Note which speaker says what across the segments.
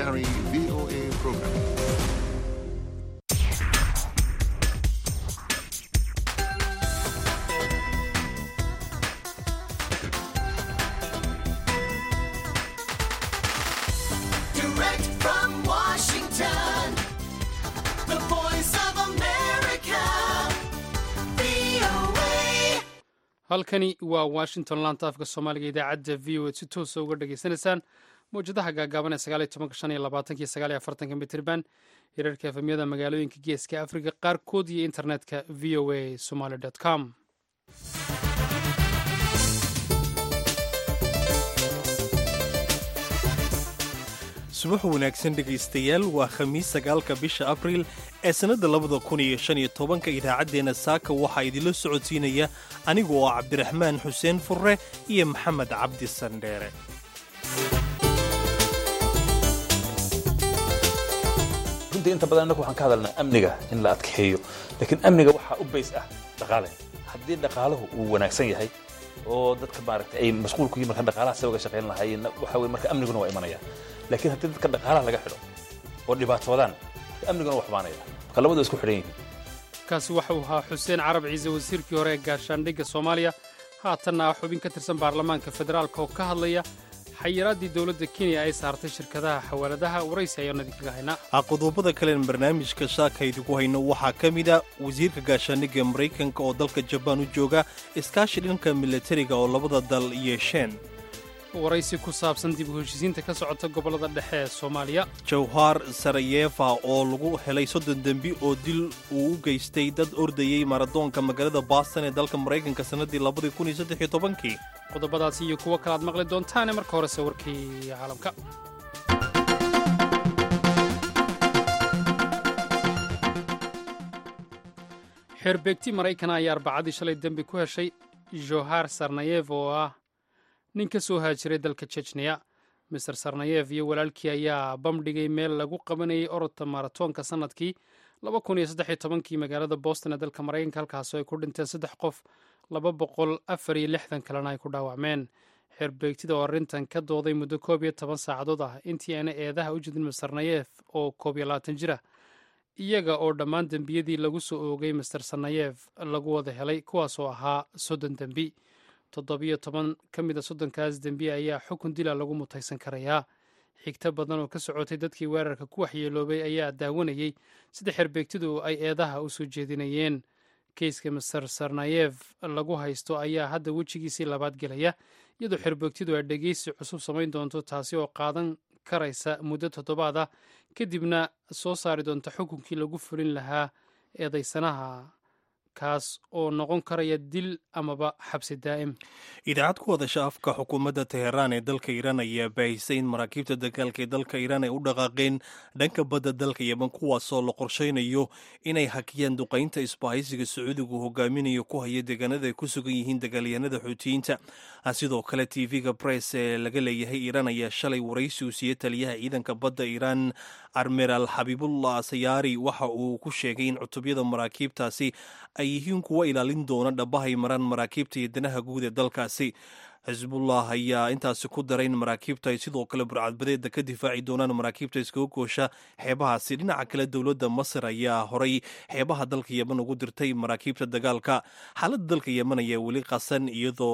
Speaker 1: Daktari VOA program.
Speaker 2: Direct from Washington, the voice of America, VOA.
Speaker 3: halkani waa washington laanta afka soomaaliga idaacadda v o a si toosa uga dhageysanaysaan mawjadaha gaagaaban ee sagaaliyo tobanka shan iyo labaatanka iyo sagaaliyo afartanka mitirban hirarka efemyada magaalooyinka geeska afrika qaarkood iyo internetka v o a somaly com
Speaker 4: subax wanaagsan dhegaystayaal waa khamiis sagaalka bisha abriil ee sannadda labada kun iyo shan iyo tobanka idaacaddeenna saaka waxaa idinla socodsiinaya anigu oo cabdiraxmaan xuseen furre iyo maxamed cabdi sandheere
Speaker 5: runtii inta badan innagu waxaan ka hadalnaa amniga in la adkeeyo laakiin amniga waxaa u bays ah dhaqaale haddii dhaqaalahu uu wanaagsan yahay oo dadka maaragtay ay mashquul ku yihiin marka dhaqaalaha se uga shaqayn lahaayeen waxa weye marka amniguna waa imanaya laakiin haddii dadka dhaqaalaha laga xidho oo dhibaatoodaan marka amniguna waa xumaanaya marka labadu isku xidhan yihiin
Speaker 3: kaasi waxa uu ahaa xuseen carab ciise wasiirkii hore ee gaashaandhigga soomaaliya haatanna ah xubin ka tirsan baarlamaanka federaalka oo ka hadlaya xayiraaddii dowladda kenya ay saartay shirkadaha xawaaladaha waraysi ayaanu idinkaga haynaa
Speaker 4: qodobada kalen barnaamijka shaaka idinku hayno waxaa ka mid a wasiirka gaashaandhigga maraykanka oo dalka jabaan u jooga iskaashi dhanka milatariga oo labada dal yeesheen
Speaker 3: waraysi ku saabsan dib u heshiisiinta ka socota gobollada dhexe ee soomaaliya
Speaker 4: jawhar sarayefa oo lagu helay soddon dembi oo dil uu u geystay dad ordayey maradoonka magaalada baaston ee dalka maraykanka sannaddii labadii kun iyo saddex iyo tobankii
Speaker 3: qodobadaasi iyo kuwo kale aad maqli doontaane marka horese warkii caalamka xeerbeegti maraykana ayaa arbacadii shalay dembi ku heshay johar sarnayev oo ah nin ka soo haajiray dalka jejniya master sarnayev iyo walaalkii ayaa bamdhigay meel lagu qabanayay orodka maratoonka sannadkii kii magaalada boston ee dalka maraykanka halkaasoo ay ku dhinteen saddex qof laba boqol afar iyo lixdan kalena ay ku dhaawacmeen xeerbeegtida oo arrintan ka dooday muddo koob iyo toban saacadood ah intii aana eedaha u jidin master nayef oo koob iyo labaatan jir ah iyaga oo dhammaan dembiyadii lagu soo oogay master sanayef lagu wada helay kuwaasoo ahaa soddon dembi toddobiyo toban ka mid a soddonkaas dembi ayaa xukun dila lagu mutaysan karayaa xigto badan oo ka socotay dadkii weerarka ku waxyeeloobay ayaa daawanayey sida xeerbeegtidu ay eedaha u soo jeedinayeen keyska master sarnayev lagu haysto ayaa hadda wejigiisii labaad gelaya iyadoo xeerbeegtidu ay dhegeysi cusub samayn doonto taasi oo qaadan karaysa muddo toddobaad ah kadibna soo saari doonta xukunkii lagu fulin lahaa eedaysanaha kaas oo noqon karaya dil amaba xabsi daa'im
Speaker 4: idaacad ku hadasha afka xukuumadda teheraan ee dalka iiraan ayaa baahisay in maraakiibta dagaalka ee dalka iiraan ay u dhaqaaqeen dhanka badda dalka yeman kuwaasoo la qorshaynayo inay hakiyaan duqaynta isbahaysiga sacuudigu hogaaminayo ku haya deegaanada ay ku sugan yihiin dagaalyahanada xuutiyiinta sidoo kale tv-ga bress ee laga leeyahay iiraan ayaa shalay waraysi uu siiyey taliyaha ciidanka badda iiraan armeraal xabiibullah sayaari waxa uu ku sheegay in cutubyada maraakiibtaasi ay yihiin kuwa ilaalin doona dhabahay maraan maraakiibta iyo danaha guud ee dalkaasi xisbullah ayaa intaasi ku daray in maraakiibta ay sidoo kale burcadbadeeda ka difaaci doonaan maraakiibta iskaga goosha xeebahaasi dhinaca kale dowladda masar ayaa horay xeebaha dalka yeman ugu dirtay maraakiibta dagaalka xaaladda dalka yeman ayaa weli qasan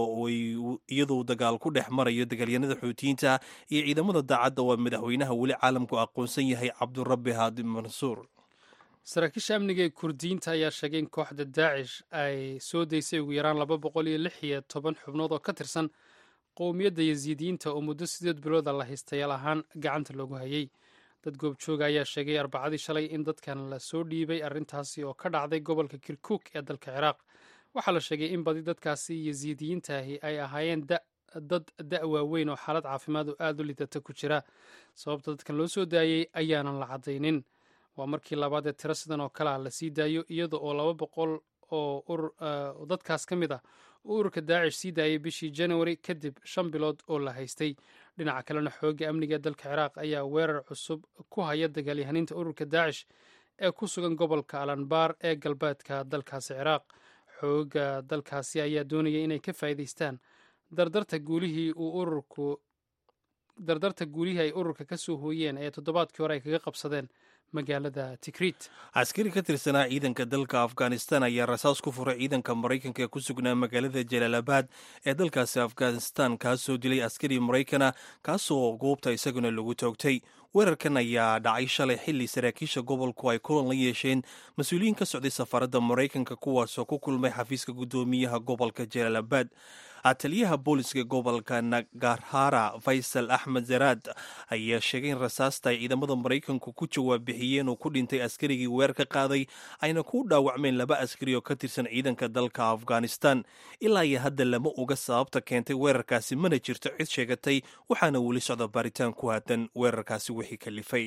Speaker 4: iyadoo dagaal ku dhex marayo dagaalyanada xuutiyiinta iyo ciidamada daacadda oo madaxweynaha weli caalamku aqoonsan yahay cabdurabi haadi mansuur
Speaker 3: saraakiisha amniga ee kurdiyiinta ayaa sheegay in kooxda daacish ay soo daysay ugu yaraan laba boqol iyo lix iyo toban xubnood oo ka tirsan qowmiyadda yasiidiyiinta oo muddo sideed bilooda la haystayaal ahaan gacanta loogu hayay dad goobjooga ayaa sheegay arbacadii shalay in dadkan la soo dhiibay arrintaasi oo ka dhacday gobolka kirkuk ee dalka ciraaq waxaa la sheegay in badi dadkaasi yasiidiyiintaahi ay ahaayeen dad da' waaweyn oo xaalad caafimaad oo aad u lidata ku jira sababta dadkan loo soo daayey ayaanan la caddaynin waa markii labaad ee tiro sidan oo kale ah la sii daayo iyada oo laba boqol oo dadkaas ka mid ah uu ururka daacish sii daayay bishii januari kadib shan bilood oo la haystay dhinaca kalena xoogga amniga ee dalka ciraaq ayaa weerar cusub ku haya dagaalyahaniinta ururka daacish ee ku sugan gobolka alanbaar ee galbeedka dalkaasi ciraaq xoogga dalkaasi ayaa doonaya inay ka faa'iidaystaan dardarta guulihii uu ururku dardarta guulihii ay ururka ka soo hooyeen ee toddobaadkii hore ay kaga qabsadeen magaalada tikrit
Speaker 4: askari ka tirsanaa ciidanka dalka afghanistan ayaa rasaas ku furay ciidanka maraykanka ee ku sugnaa magaalada jalaalabad ee dalkaasi afghanistan kaasoo dilay askari maraykana kaasoo goobta isaguna lagu toogtay weerarkan ayaa dhacay shalay xilli saraakiisha gobolku ay kulan la yeesheen mas-uuliyiin ka socday safaaradda maraykanka kuwaasoo ku kulmay xafiiska guddoomiyaha gobolka jalaalabad taliyaha booliska gobolka nagarhara faysal axmed zaraad ayaa sheegay in rasaasta ay ciidamada maraykanku ku jawaab bixiyeen uu ku dhintay askarigii weer ka qaaday ayna ku dhaawacmeen laba askari oo ka tirsan ciidanka dalka afghanistan ilaa iyo hadda lama oga sababta keentay weerarkaasi mana jirto cid sheegatay waxaana weli socda baaritaan ku haadan weerarkaasi wixii kalifay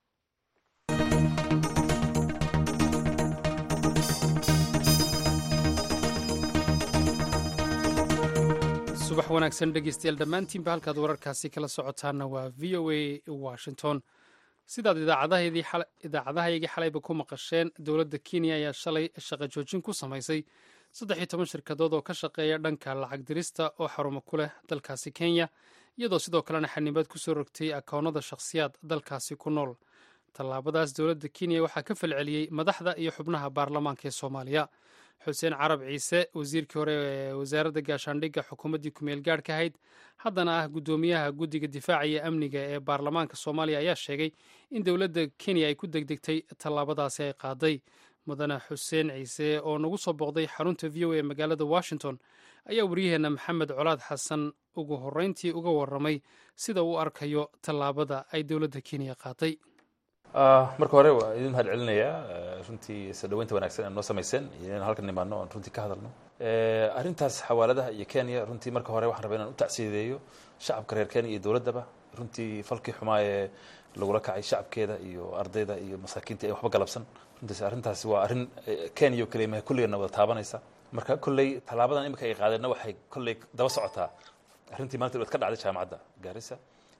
Speaker 3: subax wanaagsan dhegeystayaal dhammaantiinba halkaad wararkaasi kala socotaana waa v o a washington sidaad idaacadahaygii xalayba ku maqasheen dowladda kenya ayaa shalay shaqo joojin ku samaysay saddex iyo toban shirkadood oo ka shaqeeya dhanka lacag dirista oo xarumo ku leh dalkaasi kenya iyadoo sidoo kalena xanibaad kusoo rogtay akoonnada shakhsiyaad dalkaasi ku nool tallaabadaas dowladda kenya waxaa ka falceliyey madaxda iyo xubnaha baarlamaanka ee soomaaliya xuseen carab ciise wasiirkii hore ee wasaaradda gaashaandhigga xukuumaddii kumeel gaadhka ahayd haddana ah guddoomiyaha guddiga difaaca iyo amniga ee baarlamaanka soomaaliya ayaa sheegay in dowladda kenya ay ku degdegtay tallaabadaasi ay qaaday mudane xuseen ciise oo nagu soo booqday xarunta v o a magaalada washington ayaa waryaheena maxamed colaad xasan ugu horreyntii uga warramay sida uu arkayo tallaabada ay dowladda kenya qaaday
Speaker 5: marka hore waa idin mahad celinayaa runtii soo dhaweynta wanaagsan ee noo samayseen iyo inaan halkan nimaano oon runtii ka hadalno arrintaas xawaaladaha iyo kenya runtii marka hore waxaan rabaa inaan u tacsiideeyo shacabka reer kenya iyo dowladdaba runtii falkii xumaa ee lagula kacay shacabkeeda iyo ardayda iyo masaakiinta ee waxba galabsan runtiis arrintaasi waa arrin kenya oo keliya mahay kulligeena wada taabanaysa marka kolley tallaabadan imika ay qaadeenna waxay kolley daba socotaa arrintii maanta dhawaad ka dhacday jaamacadda gaarisa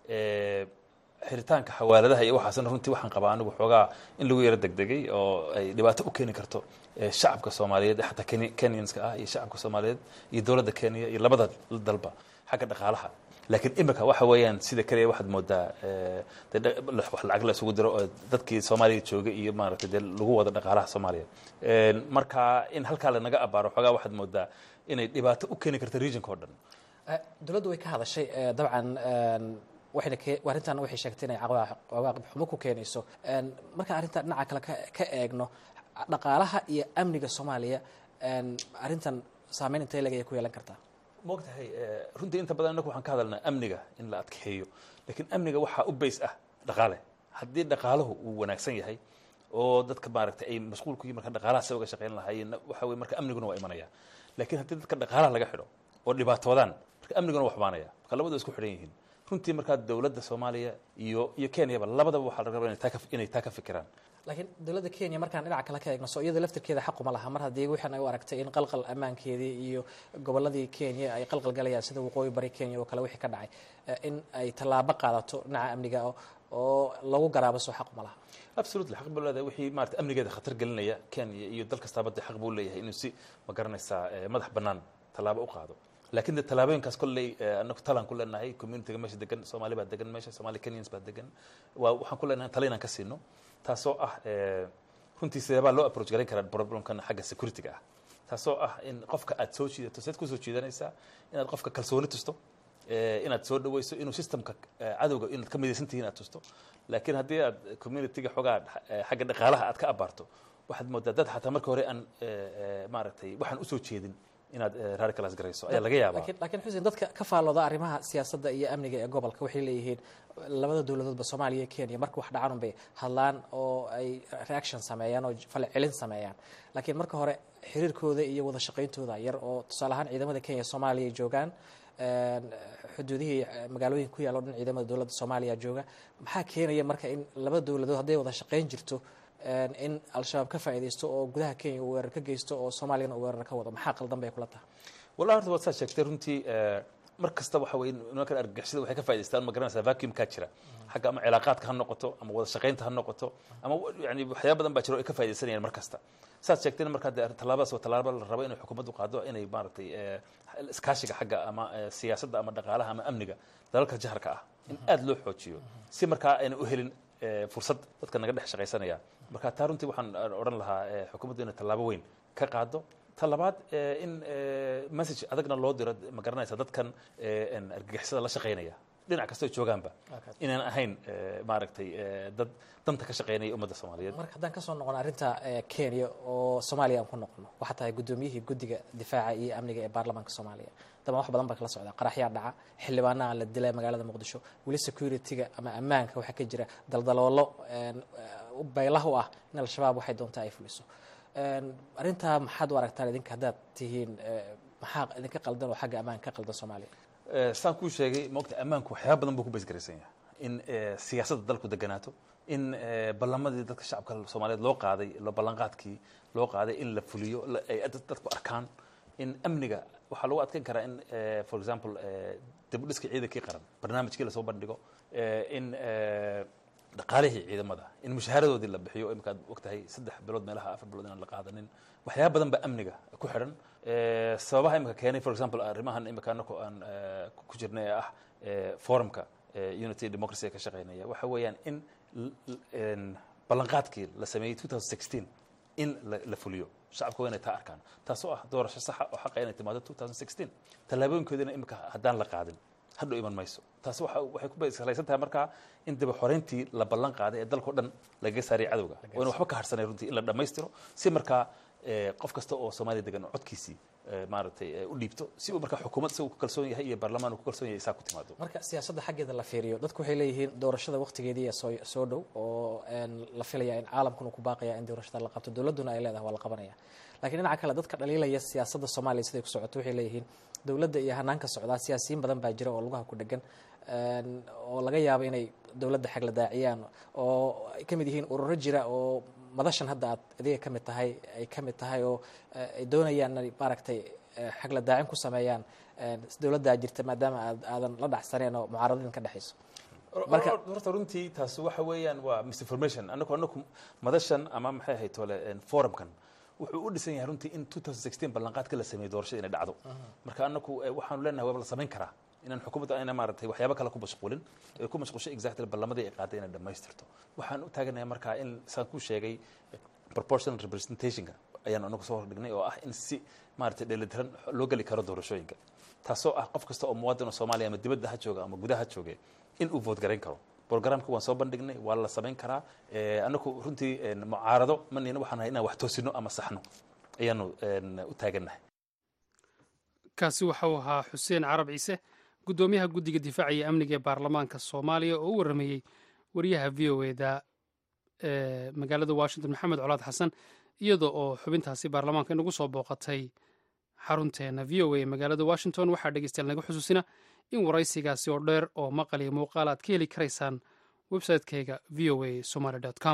Speaker 5: xiritaanka xawaaladaha iyo waxaasna runtii waxaan qabaa anigu xoogaa in lagu yaro degdegay oo ay dhibaato u keeni karto shacabka soomaaliyeed xataa kenyanska ah iyo shacabka soomaaliyeed iyo dowladda kenya iyo labada dalba xagga dhaqaalaha laakiin imika waxa weeyaan sida kaliya waxaad moodaa wax lacag la isugu diro oo dadkii soomaaliya joogay iyo maaragtay dee lagu wado dhaqaalaha soomaaliya marka in halkaa lanaga abaaro xoogaa waxaad moodaa inay dhibaato u keeni karto regionka oo dhan
Speaker 6: dowladdu way ka hadashay dabcan waxayna arrintan waxay sheegtay inay cawaaqib xumo ku keenayso markaan arrintan dhinaca kale ka eegno dhaqaalaha iyo amniga soomaaliya arrintan saameyn intee leg ayay ku yeelan kartaa
Speaker 5: maogtahay runtii inta badan innaku waxaan ka hadalnaa amniga in la adkeeyo laakiin amniga waxaa u bays ah dhaqaale haddii dhaqaalahu uu wanaagsan yahay oo dadka maaragtay ay mashquul ku yihin marka dhaqaalaha se uga shaqayn lahaayeen waxa weye marka amniguna waa imanaya laakiin haddii dadka dhaqaalaha laga xidho oo dhibaatoodaan marka amniguna waa xumaanaya marka labadu isku xidhan yihiin runtii markaa dowladda soomaaliya iyo iyo kenyaba labadaba waxaa laga rabaa inay taa ka fikiraan
Speaker 6: laakiin dowladda kenya markaan dhinaca kale ka eegno so iyada laftirkeeda xaquma laha mar haddii waxaan ay u aragtay in qalqal ammaankeedii iyo gobolladii kenya ay qalqal galayaan sida waqooyi bari kenya oo kale wixii ka dhacay in ay tallaabo qaadato dhinaca amniga oo lagu garaabo soo xaquma laha
Speaker 5: absolutely xaq buu leedahay wixii maarata amnigeeda khatar gelinaya kenya iyo dal kastaaba dee xaq buu leeyahay inuu si ma garanaysaa madax bannaan tallaabo u qaado laakiin de tallaabooyinkaas kolley anaku talaan ku leenahay communityga meesha degan soomaali baa degan meesha somali kenyans baa degan waa waxaan ku leenahay tala inaan ka siino taasoo ah runtii sideebaa loo approach garan karaa problemkan xagga securityga ah taasoo ah in qofka aad soo jiidato seed kusoo jiidanaysaa inaad qofka kalsooni tusto inaad soo dhaweyso inuu systemka cadowga inaad ka midaysan tihiin aad tusto laakiin haddii aad communityga xoogaa xagga dhaqaalaha aad ka abaarto waxaad moodaa dad xataa marka hore aan maaragtay waxaan usoo jeedin inaad radicalize garayso ayaa laga yaabaa
Speaker 6: laakiin xuseen dadka ka faallooda arrimaha siyaasadda iyo amniga ee gobolka waxay leeyihiin labada dowladoodba soomaaliya iyo kenya marka wax dhacaan unbay hadlaan oo ay reaction sameeyaan oo falcelin sameeyaan laakiin marka hore xiriirkooda iyo wada shaqayntooda yar oo tusaale ahaan ciidamada kenya soomaaliya ay joogaan xuduudihii magaalooyinka ku yaal o dhan ciidamada dowladda soomaaliya jooga maxaa keenaya marka in labada dowladood hadday wada shaqayn jirto in al-shabaab ka faa'iidaysto oo gudaha kenya uu weerar ka geysto oo soomaaliyana uu weerar ka wado maxaa qaldan bay kula tahay
Speaker 5: wallahi horta waad saa sheegtay runtii mar kasta waxa weye nimankan argagixisada waxay ka faa'idaystaan ma garanaysaa vacuumkaa jira xagga ama cilaaqaadka ha noqoto ama wada shaqaynta ha noqoto ama yani waxyaaba badan baa jira oo ay ka faa'iidaysanayaan mar kasta saad sheegtayna markaa dee tallaabadaas waa tallaabo la rabo inay xukuumaddu qaado inay maaragtay iskaashiga xagga ama siyaasadda ama dhaqaalaha ama amniga dalalka jaharka ah in aad loo xoojiyo si markaa ayna u helin eh, fursad dadka naga dhex shaqaysanaya marka taa runtii waxaan odhan lahaa eh, xukuumaddu inay tallaabo weyn ka qaado ta labaad eh, in eh, message adagna loo diro ma garanaysa dadkan eh, en argagixisada la shaqaynaya dhinac kastoo joogaanba inaan ahayn eh, maaragtay eh, dad danta ka shaqaynaya ummadda soomaaliyeed
Speaker 6: marka haddaan ka soo noqono arrinta eh, kenya oo soomaaliya aan ku noqono waxaa tahay guddoomiyihii guddiga difaaca iyo amniga ee baarlamaanka soomaaliya daban wax badan baa kala socda qaraxyaa dhaca xildhibaanaha la dilay magaalada muqdisho weli security-ga ama ammaanka waxaa ka jira daldaloolo een, eh, baylah u ah in al-shabaab waxay doontaa ay fuliso Een, arrintaa maxaad u aragtaan idinka haddaad tihiin eh, maxaa idinka qaldan oo xagga ammaanka ka qaldan soomaaliya
Speaker 5: Eh, saan kuu sheegay maogta ammaanku waxyaaba badan buu ku baysgaraysan yahay in eh, siyaasadda dalku deganaato in eh, ballamadii dadka shacabka soomaaliyeed loo qaaday lo ballanqaadkii loo qaaday in la fuliyo la- ay dad- dadku arkaan in amniga waxaa lagu adkeyn karaa in eh, for example eh, dib u dhiska ciidankii qaran barnaamijkii lasoo bandhigo eh, in eh, dhaqaalihii ciidamada in mushaharadoodii la bixiyo imika aad ogtahay saddex bilood meelaha afar bilood inaan la qaadanin waxyaaba badan baa amniga ku xidhan Eh, sababaha imika keenay for example arrimahan imika anaku aan eh, ku jirnay ee ah eh, forumka eh, unity democracy ee ka shaqeynaya waxa weeyaan in l- l- en, ballanqaadkii la sameeyey 2016 in la, la fuliyo shacabka waa inay taa arkaan taasoo ah doorasho saxa oo xaqa inay timaado 2016 tallaabooyinkoodina imika haddaan la qaadin hadhow iman mayso taasi waxa waxay ku salaysan tahay markaa in daba xoreyntii la ballan qaaday ee dalkao dhan lagaga saariyay cadowga waa in waxba ka harsanay runtii in la dhammaystiro si markaa eh, qof kasta oo soomaaliya degan oo codkiisii eh, maaragtay eh, u dhiibto si uu markaa xukuumad isagu ku kalsoon yahay iyo baarlamaan uu ku kalsoon yahay isaa ku timaado
Speaker 6: marka siyaasadda xaggeeda la fiiriyo dadku waxay leeyihiin doorashada waqtigeedii ee soo soo dhow oo een, la filaya in caalamkuna ku baaqaya in doorashada la qabto dowladduna ay leedahay waa la qabanaya laakiin dhinaca kale dadka dhaliilaya siyaasadda soomaaliya siday ku socoto waxay leeyihiin dowladda iyo hanaanka socdaa siyaasiyiin badan baa jira oo lugaha ku dhegan een, oo laga yaabo inay dowladda xag la daaciyaan oo ay ka mid yihiin ururo jira oo madashan hadda aad adiga ka mid tahay ay ka mid tahay oo eh, ay doonayaan inay maaragtay eh, xag la daacin ku sameeyaan een, dowladdaa jirta maadaama aad aadan la dhacsaneen oo mucaaradin ka dhexayso Marka-
Speaker 5: marka horta runtii taas waxa weeyaan waa misinformation anaku anaku madashan ama maxay ahayd tole en, forumkan wuxuu u dhisan yahay runtii in 2016 ballanqaadka la sameeyey doorashada inay dhacdo marka anaku eh, waxaanu leenahay waaba la samayn karaa inaan xukuumadda ayna maaragtay waxyaabo kale ku mashquulin ay ku mashquulsho exactly ballamadii ay qaaday inay dhammaystirto waxaan u taaganahay markaa in saan kuu sheegay proportional representationka ayaan anagu soo hordhignay oo ah in si maaragtay dheelitiran loo geli karo doorashooyinka taasoo ah qof kasta oo muwaadin oo soomaaliya ama dibadda ha jooga ama gudaha ha jooge in uu vote garayn karo programka waan soo bandhignay waa la samayn karaa Eh, anaku runtii en, mucaarado manina waxaan nahay inaan wax toosino ama saxno ayaanu en, u taagannahay
Speaker 3: kaasi waxa uu ahaa xuseen carab ciise guddoomiyaha guddiga difaaca iyo amniga ee baarlamaanka soomaaliya oo u warameeyey wariyaha v o eda ee magaalada washington maxamed colaad xasan iyada oo xubintaasi baarlamaanka inagu soo booqatay xarunteena v o a ee magaalada washington waxaa dhegeystayaal naga xusuusina in waraysigaasi oo dheer oo maqal iyo muuqaal aad ka heli karaysaan website-kayga v o a somaly com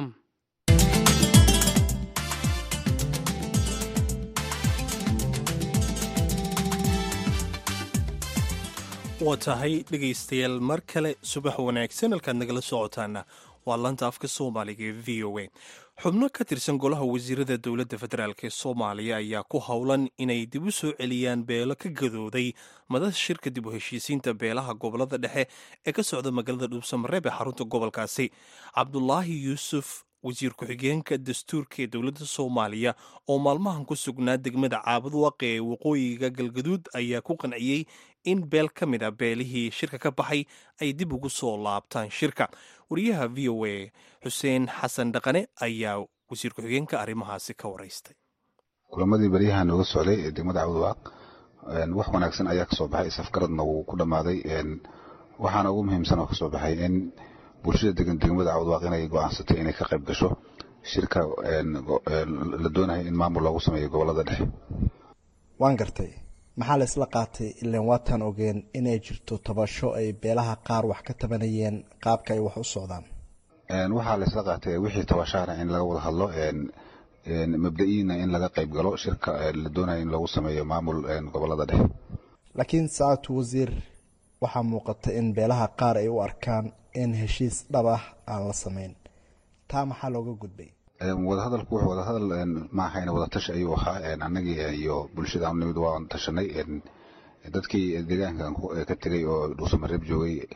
Speaker 4: waa tahay dhegaystayaal mar kale subax wanaagsan halkaad nagala socotaana waa lanta afka soomaaliga ee v o a xubno ka tirsan golaha wasiirada dowladda federaalk ee soomaaliya ayaa ku howlan inay dib u soo celiyaan beelo ka gadooday madasha shirka dib u heshiisiinta beelaha gobolada dhexe ee ka socda magaalada dhuubsamareeb ee xarunta gobolkaasi cabdulaahi yuusuf wasiir ku-xigeenka dastuurka ee dowladda soomaaliya oo maalmahan ku sugnaa degmada caabudwaaqe ee waqooyiga galgaduud ayaa ku qanciyey in beel ka mid a beelihii shirka ka baxay ay dib ugu soo laabtaan shirka wariyaha v o a xuseen xasan dhaqane ayaa wasiir ku-xigeenka arrimahaasi ka waraystay
Speaker 1: kulamadii baryaha nooga socday ee degmada cabdiwaaq wax wanaagsan ayaa kasoo baxay isafgaradna wuu ku dhammaaday waxaana ugu muhiimsan oo kasoo baxay in bulshada degan degmada cabdiwaaq inay go-aansatay inay ka qayb gasho shirka la doonayo in maamul loogu sameeyo gobolada dhexe
Speaker 7: waan gartay maxaa la isla qaatay ilan waataan ogeen inay jirto tabasho ay beelaha qaar wax ka tabanayeen qaabka ay wax u socdaan
Speaker 1: waxaa la isla qaatay wixii tabashaana in laga wada hadlo mabda-iina in laga qayb galo shirka la doonayo in loogu sameeyo maamul gobolada dhexe
Speaker 7: laakiin saacatu wasiir waxaa muuqata in beelaha qaar ay u arkaan in heshiis dhab ah aan la samayn taa maxaa looga gudbay
Speaker 1: wadahadalku wuxuu wadahadal maahayn wadatashi ayuu ahaa annagii iyo bulshada aanu nimid waan tashanay dadkii deegaankan ka tegay oo dhuusamareeb joogay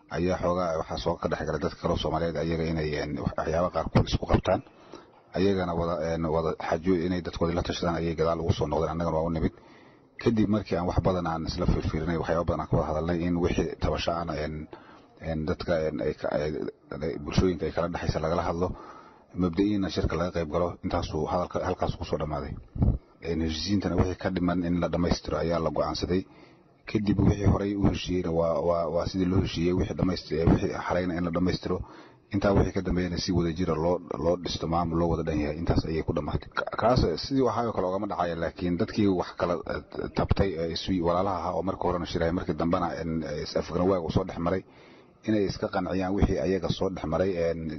Speaker 1: ayaa xoogaa waxaa soo ka dhexgalay dadka kaleo soomaaliyeed ayaga inay waxyaaba qaarkood isku qabtaan ayagana wada wada xajo inay dadkoodii la tashadaan ayay gadaal ugu soo noqdeen annagana waa u nimid kadib markii aan wax badan aan isla fiirfiirinay waxyaaba badan aan ka wada hadalnay in wixii tabasho aan dadka bulshooyinka ay kala dhexaysa lagala hadlo mabda-iina shirka laga qayb galo intaasuu hadalka halkaas kusoo dhammaaday heshiisiintana wixii ka dhiman in la dhammaystiro ayaa la go-aansaday kadib wixii horey u heshiiyeyna waa sidii loo heshiiyey wixii xalayna in la dhammaystiro intaa wixii ka dambeeyana si wada jira loo loo dhisto maamul loo wada dhan yahay intaas ayay ku dhammaatay kaas sidii waxaayoo kale ogama dhacaya laakiin dadkii wax kala tabtay walaalaha ahaa oo marka horena shiraya markii dambena afgaran waag uu soo dhex maray inay iska qanciyaan wixii ayaga soo dhex maray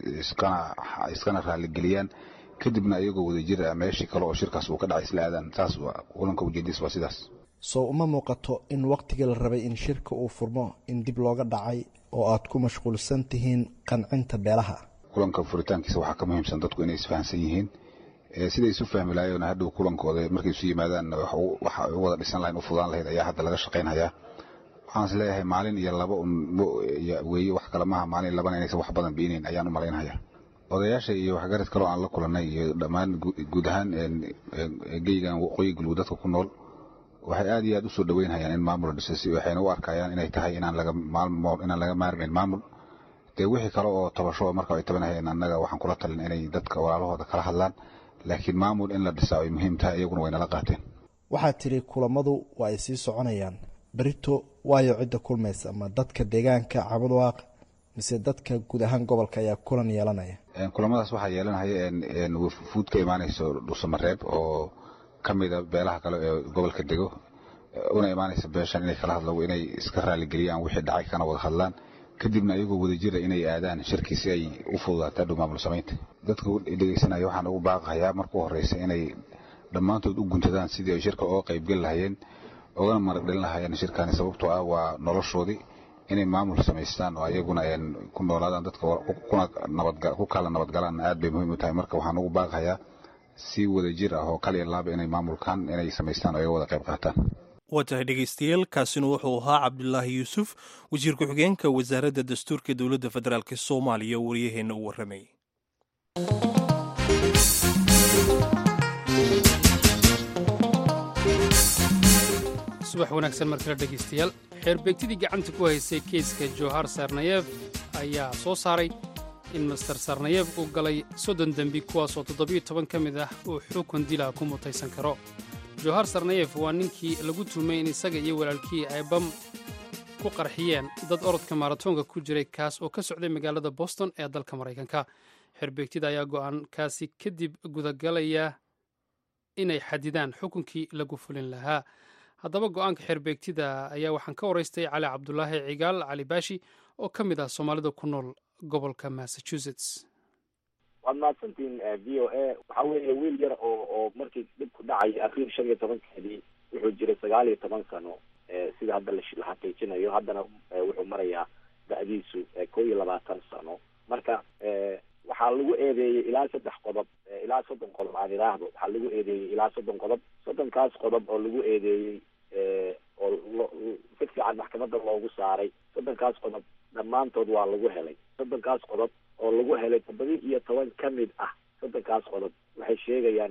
Speaker 1: iskana raaligeliyaan kadibna ayagoo wada jir ah meeshii kale oo shirkaas uu ka dhacay isla aadaan saas kulanka ujeediis waa sidaas
Speaker 7: soo uma muuqato in waqtigii la rabay in shirka uu furmo in dib looga dhacay oo aad ku mashquulsan tihiin qancinta beelaha
Speaker 1: kulanka furitaankiisa waxaa ka muhiimsan dadku inay isfahansan yihiin siday isu fahmi lahayen hadhow kulankooda markay isu yimaadaan waxa u wada dhisan lahayn u fudaan lahayd ayaa hadda laga shaqaynhayaa waxaan is leeyahay maalin iyo laba weeye wax kale maaha maalin labana inaysan wax badan biinayn ayaan u malaynhayaa odayaasha iyo waxgarad kaloo aan la kulanay iyo dhammaan guud ahaan geygan waqooyi galguud dadka ku nool waxay aad iyo aad usoo dhaweynhayaan in maamul dhiso si waxayna u arkayaan inay tahay inaan laga inaan laga maarmayn maamul dee wixii kale oo tabasho marka ay tabanahayeen annaga waxaan kula talin inay dadka walaalahooda kala hadlaan laakiin maamul in la dhisaa ay muhiim tahay iyaguna way nala qaateen
Speaker 7: waxaad tidhi kulammadu waa ay sii soconayaan berito waayo cidda kulmaysa ma dadka deegaanka cabadwaaq mise dadka guud ahaan gobolka ayaa kulan yeelanaya
Speaker 1: kulamadaas waxaa yeelanaya fuud ka imaanayso dhuusamareeb oo ka mida beelaha kale ee gobolka dego una imaanaysa beeshan inay kala hadlo inay iska raaligeliyaan wixii dhacay kana wada hadlaan kadibna ayagoo wada jira inay aadaan shirkii si ay u fududaataa dhow maamul samaynta dadka dhegeysanaya waxaan ugu baaqayaa markuu horeysa inay dhammaantood u guntadaan sidii ay shirka oga qaybgeli lahayeen ogana marag dhalin lahayeen shirkani sababtoo ah waa noloshoodii inay maamul samaystaan oo ayaguna ku noolaadaan dadka ku kala nabadgalaan aad bay muhiim u tahay marka waxaan ugu baaqayaa si wada jir ah oo kaliya laaba inay maamulkan inay samaystaan oo ay wada qayb qaataan
Speaker 4: waa tahay dhegeystayaal kaasina wuxuu ahaa cabdulaahi yuusuf wasiir ku-xigeenka wasaaradda dastuurka dowladda federaalk soomaaliya oo waryaheenna u warramayay
Speaker 3: subax wanaagsan mar kale dhegaystayaal xeerbeegtidii gacanta ku haysay keyska johar sarnayev ayaa soo saaray in master sarnayev uu galay soddon dembi kuwaasoo toddobiyo toban ka mid ah uu xukun dila ku mutaysan karo johar sarnayev waa ninkii lagu tuhmay in isaga iyo walaalkii ay bam ku qarxiyeen dad orodka maratoonka ku jiray kaas oo ka socday magaalada boston ee dalka maraykanka xeerbeegtida ayaa go'aankaasi kadib gudagalaya inay xadidaan xukunkii lagu fulin lahaa haddaba go'aanka xeerbeegtida ayaa waxaan ka waraystay cali cabdulaahi cigaal cali baashi oo ka mid ah soomaalida ku nool gobolka massachusetts
Speaker 8: waad mahadsantiin v o a waxa weeye wiil yar oo oo markii dhibku dhacay akhir shan iyo tobankeedii wuxuu jiray sagaal iyo toban sano sida hadda la xaqiijinayo haddana wuxuu marayaa da-diisu kow iyo labaatan sano marka waxaa lagu eedeeyey ilaa saddex qodob ilaa soddon qodob aan idhaahdo waxaa lagu eedeeyey ilaa soddon qodob soddonkaas qodob oo lagu eedeeyey oo si fiican maxkamadda loogu saaray soddonkaas qodob dhammaantood waa lagu helay soddonkaas qodob oo lagu helay toddoba iyo toban ka mid ah soddonkaas qodob waxay sheegayaan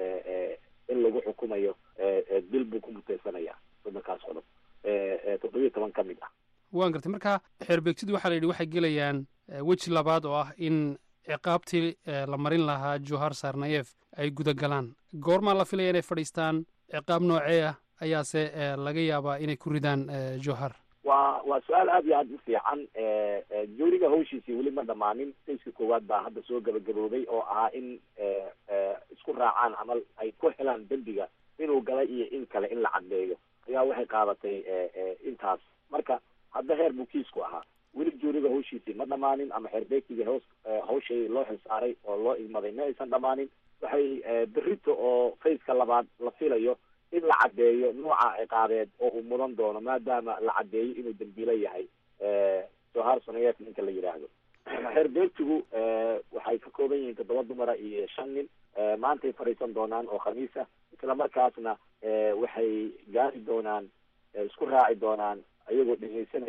Speaker 8: in lagu xukumayo dil buu ku mutaysanaya soddonkaas qodob toddoba iyo toban ka mid ah
Speaker 3: waan gartay marka xeerbeegtidu waxaa la yidhi waxay gelayaan weji labaad oo ah in ciqaabtii la marin lahaa johar sarnayef ay gudagalaan goormaa la filaya inay fadhiistaan ciqaab noocee ah ayaase laga yaabaa inay ku ridaan johar
Speaker 8: waa waa su-aal aad iyo aad u fiican juuriga hawshiisii weli ma dhammaanin sayska koowaad baa hadda soo gabagaboobay oo ahaa in isku raacaan ama ay ku helaan dembiga inuu galay iyo in kale in la caddeeyo ayaa waxay qaadatay intaas marka hadda heer buu kiisku ahaa weli juuriga hawshiisii ma dhammaanin ama xeerbeegtigii hoos hawshay loo xilsaaray oo loo igmaday ma aysan dhammaanin waxay berito oo fayska labaad la filayo in la caddeeyo nooca ciqaabeed oo uu mudan doono maadaama la caddeeyo inuu dembiilo yahay johar sonayeef ninka la yidhaahdo xeerbeegtigu waxay ka kooban yihiin toddoba dumara iyo shan nin maantay fadhiisan doonaan oo khamiisa isla markaasna waxay gaari doonaan isku raaci doonaan ayagoo dhegeysanaya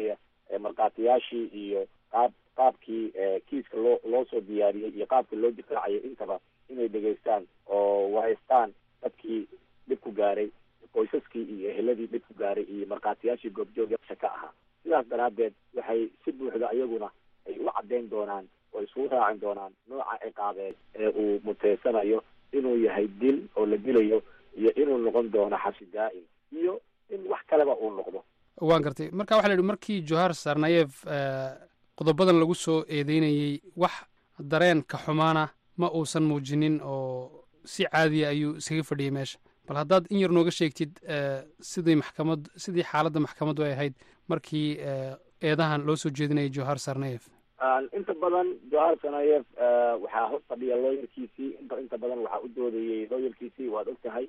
Speaker 8: markhaatiyaashii iyo qaab qaabkii kiiska loo loo soo diyaariyey iyo qaabka loo difaacayay intaba inay dhegaystaan oo wahaystaan dadkii dhib ku gaaray qoysaskii iyo eheladii dhib ku gaaray iyo markhaatiyaashii goobjoogyasha ka ahaa sidaas daraaddeed waxay si buuxda iyaguna ay u caddayn doonaan oo isugu raacin doonaan nooca ciqaabeed ee uu muteysanayo inuu yahay dil oo la dilayo iyo inuu noqon doono xabsi daa'im iyo in wax kaleba uu noqdo
Speaker 3: waan gartay marka waxa la yidhi markii johar sarnayev qodobadan lagu soo eedeynayey wax dareen ka xumaana ma uusan muujinin oo si caadiya ayuu iskaga fadhiyey meesha bal haddaad in yar nooga sheegtid sidii maxkamad sidii xaaladda maxkamaddu ay ahayd markii eedahan loo soo jeedinayay johar sarnayev
Speaker 8: inta badan johar sarnayev waxaa hor fadhiya looyarkiisii inta inta badan waxaa u doodayey looyarkiisii waad og tahay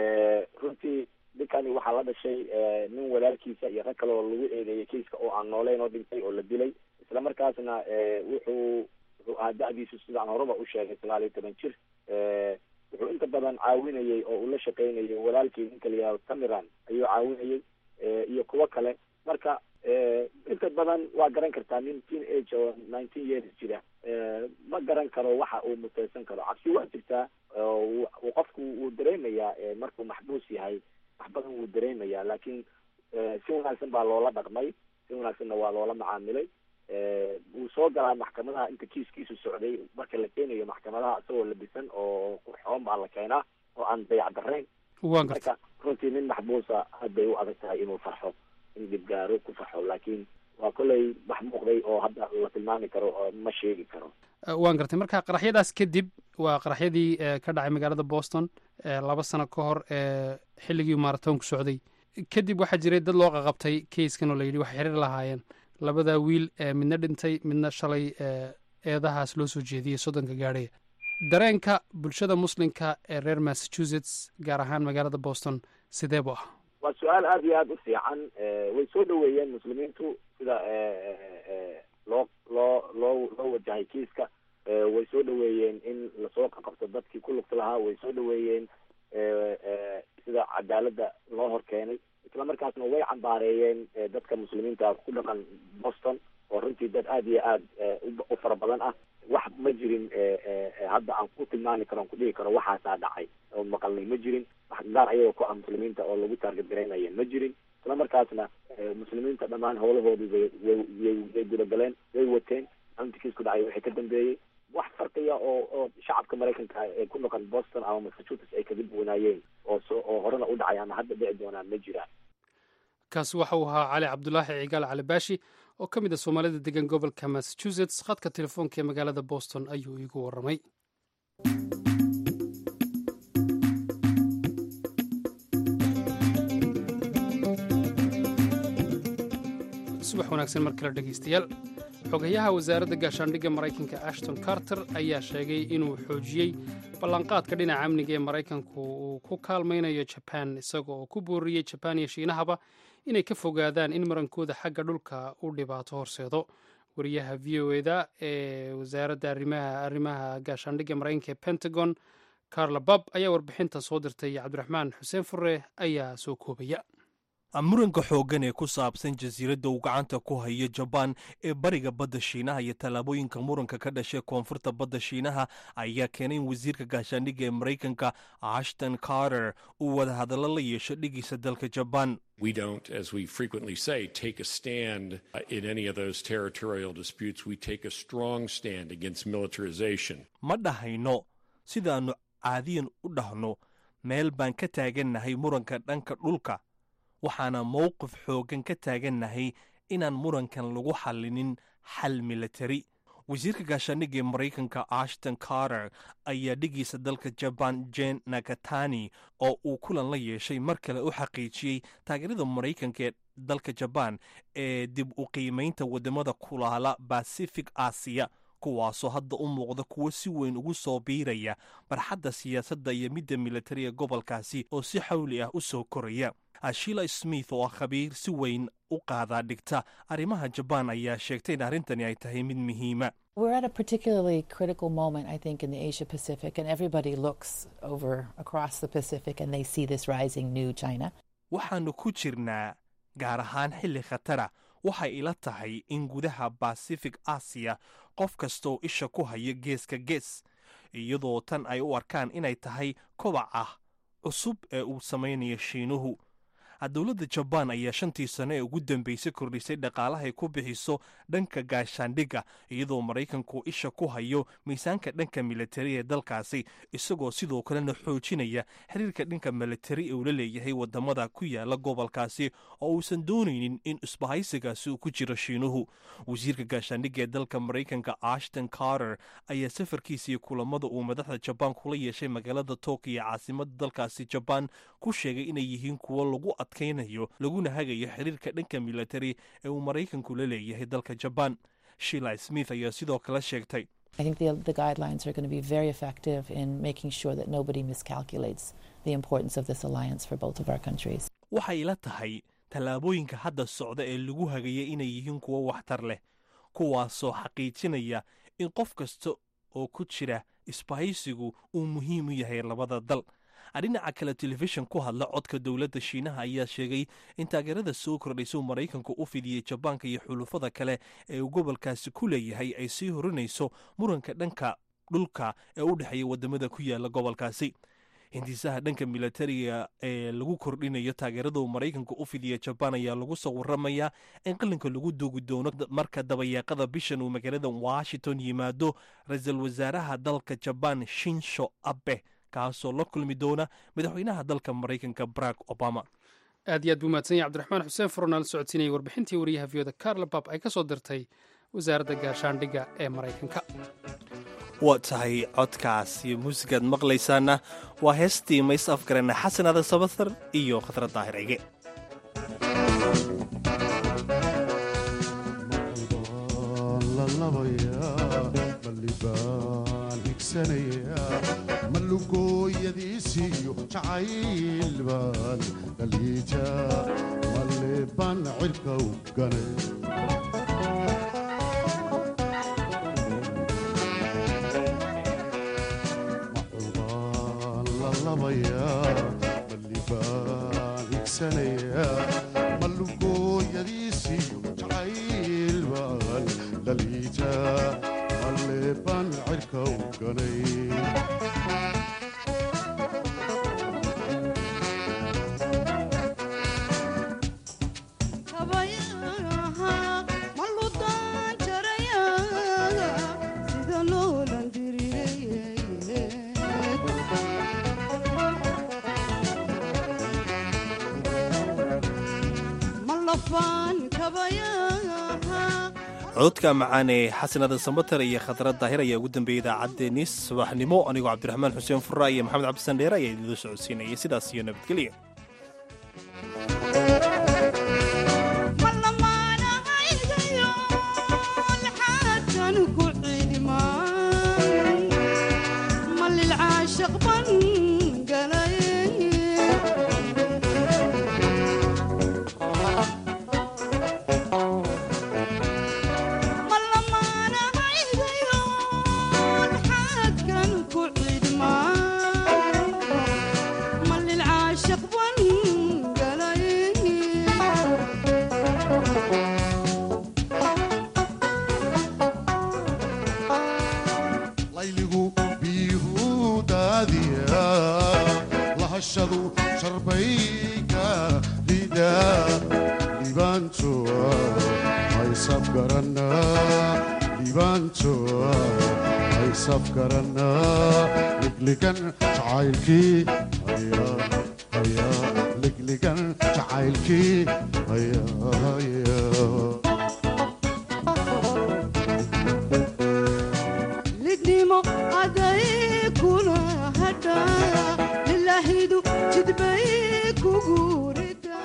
Speaker 8: runtii ninkani waxaa la dhashay nin walaalkiisa iyo rag kale oo lagu eedeeyey kiiska oo aan nooleyn oo dhintay oo la dilay isla markaasna wuxuu wuxuu ahaa da-diisu sidaan horeba u sheegay sagaal iyo toban jir wuxuu inta badan caawinayey oo uu la shaqaynayay walaalkii ninka la yihahdo tamiran ayuu caawinayey iyo kuwo kale marka inta badan waa garan kartaa nin teen age oo nineteen years jira ma garan karo waxa uu muteysan karo cabsi waa jirtaa qofku wuu dareemayaa markuu maxbuus yahay wax badan wuu dareemayaa laakiin si wanaagsan baa loola dhaqmay si wanaagsanna waa loola macaamilay wuu soo galaa maxkamadaha inta kiiskiisu socday marka la keenayo maxkamadaha isagoo labisan oo qurxoon baa la keenaa oo aan dayac darayn
Speaker 3: waan gartay
Speaker 8: marka runtii nin maxbuusa aad bay u adag tahay inuu farxo in dhibgaaro ku farxo laakiin waa kolley wax muuqday oo hadda la tilmaami karo oo ma sheegi karo
Speaker 3: waan gartay marka qaraxyadaas kadib waa qaraxyadii ka dhacay magaalada boston laba sano ka hor xilligii maratoonku socday kadib waxaa jiray dad loo qaqabtay keiskan oo layidhi waxay xiriir lahaayeen labada wiil midna dhintay midna shalay eedahaas loo soo jeediyey soddonka gaadhaya dareenka bulshada muslimka ee reer massachusetts gaar ahaan magaalada boston sidee buu ah
Speaker 8: waa su-aal aada iyo aada u fiican way soo dhaweeyeen muslimiintu sida loo loo loo loo wajahay kiiska way soo dhaweeyeen in lasoo qaqabto dadkii ku lugta lahaa way soo dhaweeyeen sida cadaaladda loo hor keenay isla markaasna way cambaareeyeen dadka muslimiinta ku dhaqan boston oo runtii dad aada iyo aada u fara badan ah wax ma jirin hadda aan ku tilmaami karo aan ku dhihi karo waxaasaa dhacay oo maqalnay ma jirin wax gaar ayagoo ku ah muslimiinta oo lagu taarget garaynaya ma jirin isla markaasna muslimiinta dhammaan howlahoodii way way way gudagaleen way wateen amti kiisku dhacay waxay ka dambeeyey wax farqiya oo oo shacabka maraykanka ee ku noqon boston ama massachusetts ay kaga duwanaayeen oo so oo horena u dhacay ama hadda dhici doonaan ma jiraan
Speaker 3: kaasi waxa uu ahaa cali cabdulaahi cigaal cali baashi oo ka mid a soomaalida degan gobolka massachusetts khadka telefoonka ee magaalada boston ayuu iigu warramay subax wanaagsan mar kale dhegaystayaal xogayaha wasaaradda gaashaandhigga maraykanka ashton carter ayaa sheegay inuu xoojiyey ballanqaadka dhinaca amniga ee maraykanku uu ku kaalmaynayo jaban isaga oo ku booriyey jabaan iyo shiinahaba inay ka fogaadaan in marankooda xagga dhulka u dhibaato horseedo wariyaha v o eda ee wasaaradda arrimaha gaashaandhigga maraykanka ee pentagon carla bab ayaa warbixintan soo dirtay cabdiraxmaan xuseen fure ayaa soo koobaya
Speaker 4: muranka xooggan ee ku saabsan jasiiradda uu gacanta ku hayo jabaan ee bariga badda shiinaha iyo tallaabooyinka muranka ka dhashay koonfurta badda shiinaha ayaa keenay in wasiirka gaashaandhigga ee maraykanka ashton carter uu wadahadallo la yeesho dhigiisa dalka jabaan
Speaker 9: We don't, as we frequently say, take a stand uh, in any of those territorial disputes. We take a strong stand against militarization.
Speaker 4: ma dhahayno sidaannu caadiyan u dhahno meel baan ka taagannahay muranka dhanka dhulka waxaana mowqif xooggan ka taagannahay inaan murankan lagu xallinin xal militari wasiirka gaashaandhigga ee maraykanka ashton carter ayaa dhigiisa dalka jabaan jen nakatani oo uu kulan la yeeshay mar kale u xaqiijiyey taageerada maraykanka ee dalka jabaan ee dib u qiimaynta waddamada kulaala bacific asiya kuwaasoo hadda u muuqda kuwo si weyn ugu soo biiraya barxadda siyaasadda iyo midda militariga gobolkaasi oo si xawli ah u soo koraya ashila smith oo ah khabiir si weyn u qaadaa dhigta arrimaha jabaan ayaa sheegtay in arrintani ay tahay mid muhiima
Speaker 10: We're at a particularly critical moment, I think, in the Asia Pacific, and everybody looks over across the Pacific and they see this rising new China.
Speaker 4: waxaannu ku jirnaa gaar ahaan xilli khatara waxay ila tahay in gudaha basific asiya qof kastooo isha ku haya geeska gees iyadoo tan ay u arkaan inay tahay kobaca cusub ee uu samaynayo shiinuhu dowladda jabaan ayaa shantii sano ee ugu dambeysay kordhisay dhaqaalahay ku bixiso dhanka gaashaandhigga iyadoo maraykanku isha ku hayo miisaanka dhanka militari ee dalkaasi isagoo sidoo kalena xoojinaya xiriirka dhanka militari ee uu la leeyahay wadamada ku yaala gobolkaasi oo uusan doonaynin in isbahaysigaasi uu ku jiro shiinuhu wasiirka gaashaandhigga ee dalka maraykanka ashton carter ayaa safarkiisii kulamada uu madaxda jabaan kula yeeshay magaalada tokiyo caasimada dalkaasi jabaan ku sheegay inay yihiin kuwo lagu adkaynayo laguna hagayo xiriirka dhanka militari ee uu maraykanku la leeyahay dalka jabaan shila smith ayaa sidoo kale sheegtay
Speaker 10: I think the, the guidelines are going to be very effective in making sure that nobody miscalculates the importance of this alliance for both of our countries.
Speaker 4: waxay ila tahay tallaabooyinka hadda socda ee lagu hagaya inay yihiin kuwo waxtar leh kuwaasoo xaqiijinaya in qof kasta oo ku jira isbahaysigu uu muhiim u yahay labada dal dhinaca kale telefishan ku hadla codka dowladda shiinaha ayaa sheegay in taageerada soo kordhaysa uu maraykanku u fidiyey jabaanka iyo xulufada kale ee uu gobolkaasi ku leeyahay ay sii horinayso muranka dhanka dhulka ee u dhexeeya wadamada ku yaala gobolkaasi hindisaha dhanka militariga ee lagu kordhinayo taageerada uu maraykanku u fidiya jabaan ayaa lagu soo waramayaa in qalinka lagu duugi doono marka dabayaaqada bishan uu magaalada washington yimaado ra-iisul wasaaraha dalka jabaan shinsho abe kaasoo la kulmi doona madaxweynaha dalka maraykanka barack obama
Speaker 3: aad iyo aad buu mahadsan yahay cabdiraxmaan xuseen furnaal socodsiinayay warbixintii wariyaha viyooda carla bab ay ka soo dirtay wasaaradda gaashaandhigga ee maraykanka
Speaker 4: waa tahay codkaas iyo muusigaad maqlaysaana waa heestii mays afgarana xasan adan sabathar iyo khadrad daahir cige
Speaker 11: malugooyadiisiyo jacayl baan dhaliija maleban cirka u ganay macubaan lalabaya malibaan igsanaya malugooyadiisiyo jacayl baan dhaliija maleban cirka u ganay
Speaker 4: codka macaane xasanada sambatar iyo khadrad daahir ayaa ugu dambeeyey idaacaddeenii subaxnimo anigoo cabdiraxmaan xuseen furra iyo maxamed cabdisan dheere ayaa idiinla socodsiinayay sidaas iyo nabadgelya
Speaker 11: layligu biyuhu daadiya lahashadu sharbayka rida libaantoa haysab garana libaantoa haysab garana ligligan jacaylkii haya haya ligligan jacaylkii haya haya
Speaker 12: lidnimo aday kula hadha lilahidu jidbay kugu rida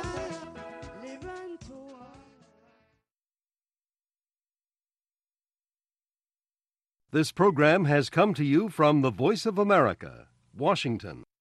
Speaker 13: This program has come to you from the Voice of America, Washington.